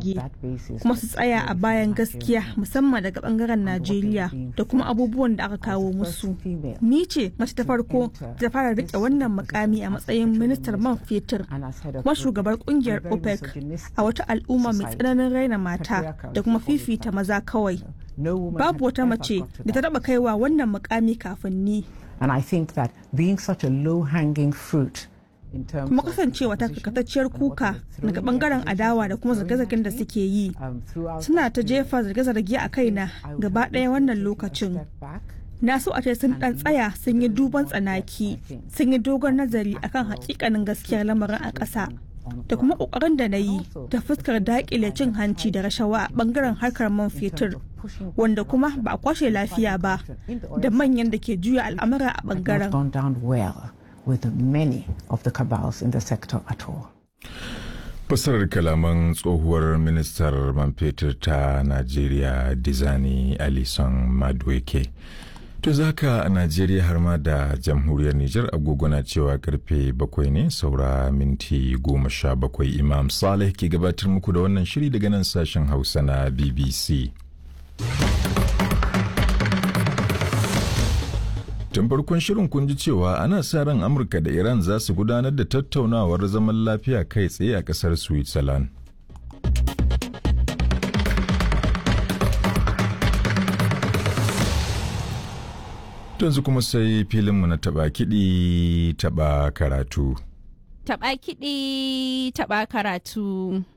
fage kuma su tsaya a bayan gaskiya musamman daga bangaren najeriya da kuma abubuwan da aka kawo musu ni ce mace ta farko ta fara rike wannan mukami a matsayin ministar man fetur kuma shugabar kungiyar opec a wata al'umma mai tsananin raina mata da kuma fifita maza kawai babu wata mace da ta taba kaiwa wannan mukami kafin ni And I think that being such a low-hanging fruit kuma kasancewa ta karkatacciyar kuka daga bangaren adawa da kuma zarge-zargen da suke yi suna ta jefa zarge-zarge a kaina gaba ɗaya wannan lokacin na so a ce sun dan tsaya sun yi duban tsanaki sun yi dogon nazari akan hakikanin gaskiyar lamarin a ƙasa da kuma ƙoƙarin da na yi ta fuskar daƙile cin hanci da rashawa a bangaren harkar man fetur wanda kuma ba a kwashe lafiya ba da manyan da ke juya al'amura a bangaren with many of the cabals in the sector at all. Fasarar kalaman tsohuwar ministar man fetur ta Najeriya Dizani Alison Madweke. To zaka a Najeriya har ma da jamhuriyar Nijar agogo na cewa karfe bakwai ne saura minti goma sha bakwai Imam Saleh ke gabatar muku da wannan shiri daga nan sashen Hausa na BBC. Tun farkon shirin kun ji cewa ana sa ran Amurka da Iran za su gudanar da tattaunawar zaman lafiya kai tsaye a ƙasar Switzerland. Yanzu kuma sai filinmu na taɓa kiɗi taɓa karatu. Taɓa kiɗi taɓa karatu.